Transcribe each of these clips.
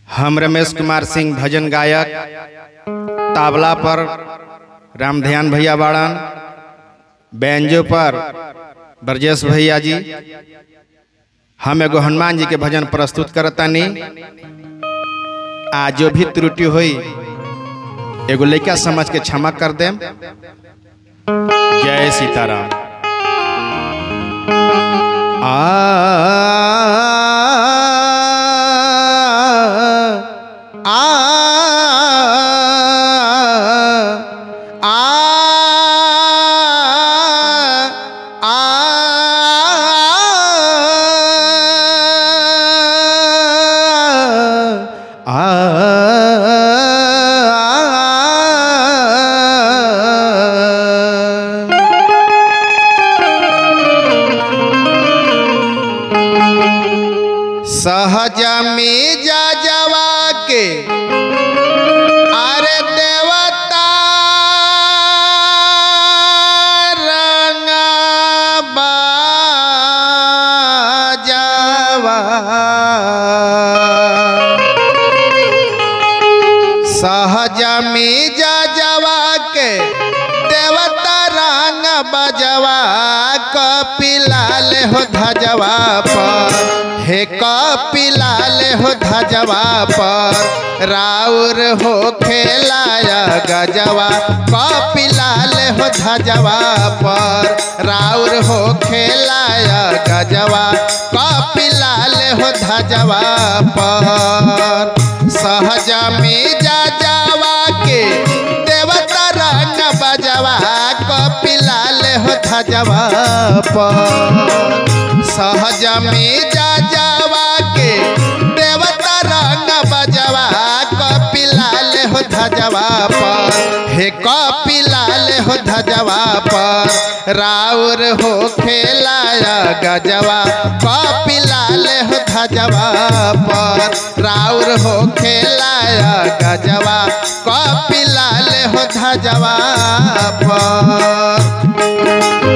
हम रमेश कुमार सिंह भजन गायक ताबला पर रामध्यान भैया बाड़न बैंजो पर ब्रजेश भैया जी हम एगो हनुमान जी के भजन प्रस्तुत करतानी आ जो भी त्रुटि हुई एगो लड़का समझ के क्षमा कर देम जय सीताराम आ आ आ सहज में जा जवा के अरे देवता रंग बाजवा सहज में जा जवा के देवता रंग बजवा कपिलाल हो धजवा पर हे कपिलाल हो धजवा पर राउर हो खेलाया गजवा कपिलाल हो धजवा पर राउर हो खेलाया गजवा कपिलाल हो धजवा पर सहज में जा जावा के देवता रंग बजवा कपिलाल हो धजवा पर सहज में जा जावा के देवता रंग बजवा कपिलाल हो धजवा पर हे कपिलाल हो धजवा पर राउर हो खेलाया गजवा कपिलाल हो धजवा पर राउर हो खेलाया गजवा कपिलाल हो धजवा पर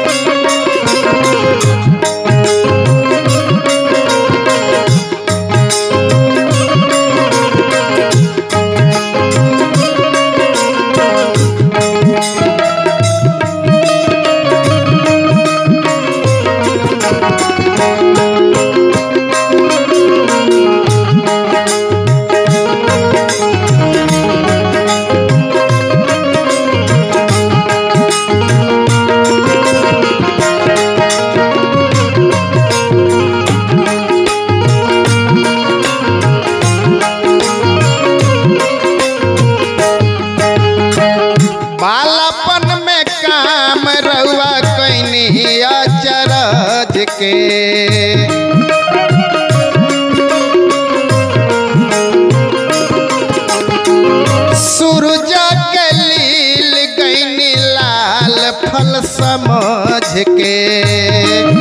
बालापन में काम रउआ कैनी अचरज के सूरज के लील गैनी लाल फल समझ के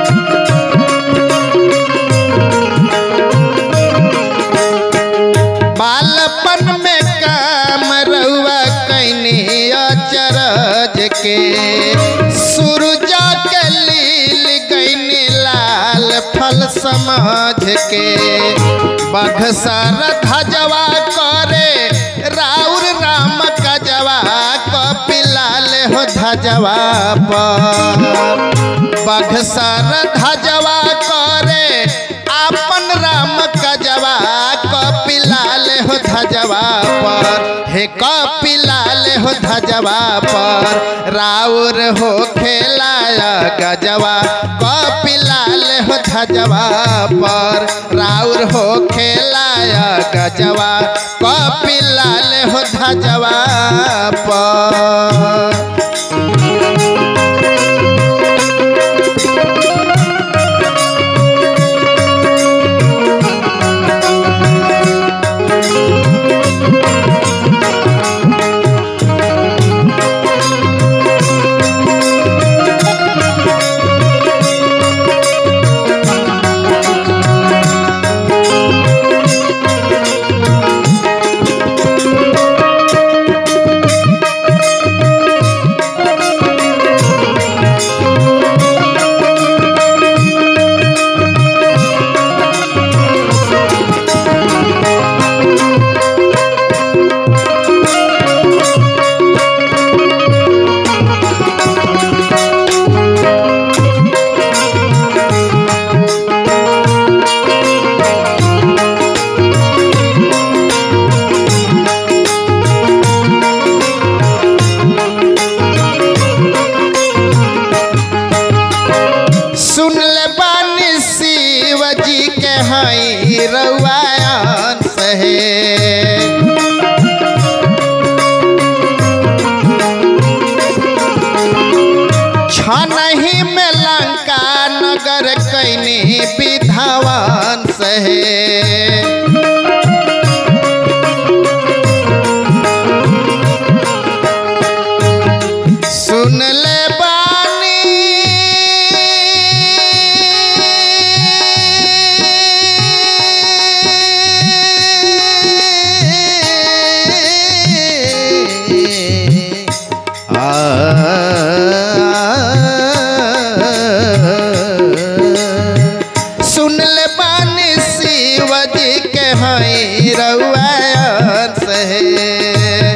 बालपन में काम रउआ कैनी अचरज के सूरजा के लील गैनी लाल फल समझ के बघसर धजवा करे राउर राम कजवा कपिलाल हो धजवा पर बघसर धजवा करे आपन राम कजवा कपिलाल हो धजवा पर हे कपिलाल हो धजवा पर राउर हो खेलाया गजवा कपिलाल हो धजवा पर राउर हो खेलाया गजवा कपिलाल हो धजवा पर रउआयन सहे छनही में लंका नगर कैनी विधावन सहे सुन ले बानी सुन ले बानी शिव जी के हई रउआ सहे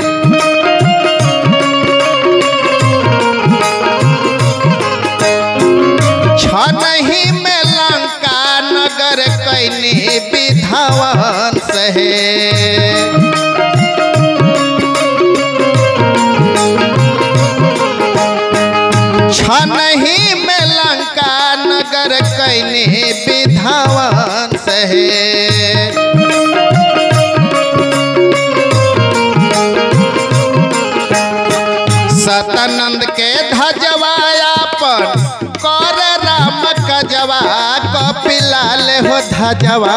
छनही में लंका नगर कैनी विधावन सहे छनही में लंका नगर कैनी विधावन सहे सतानंद के धजवाया पर कर राम कजवा कपिलाल हो धजवा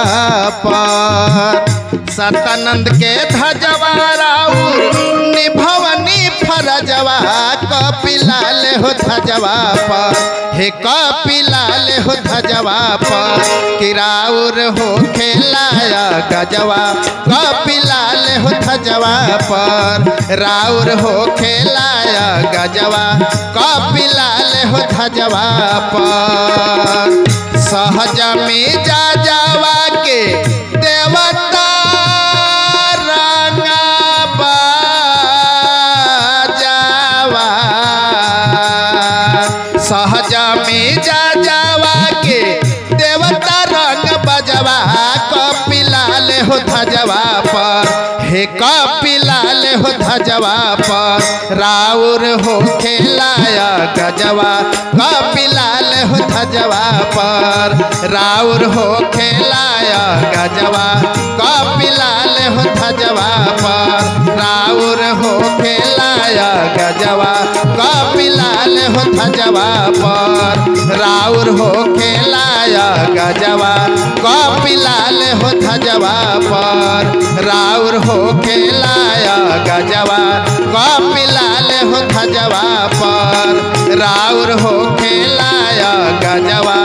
पर सतानंद के धजवा राउर निभवनी फरजवा कपिलाल हो धजवा पर हे कपिलाल हो धजवा पर किराउर हो खेलाया गजवा कपिलाल हो धजवा पर राउर हो खेलाया गजवा कपिलाल हो धजवा पर सहज में जा जावा के देवता रंगा बाजावा सहज में जा जावा के देवता रंग बजवा कपिलाल हो धजवा पर हे कपिलाल हो धजवा पर राउर हो खेलाया गजवा कपिलाल हो धजवा पर राउर हो खेलाया गजवा कपिलाल हो धजवा पर राउर हो खेलाया गजवा कपिलाल हो धजवा पर राउर हो खेलाया गजवा कपिलाल हो धजवा पर राउर हो खेलाया गजवा कपिलाल हो धजवा पर राउर हो खेलाया गजवा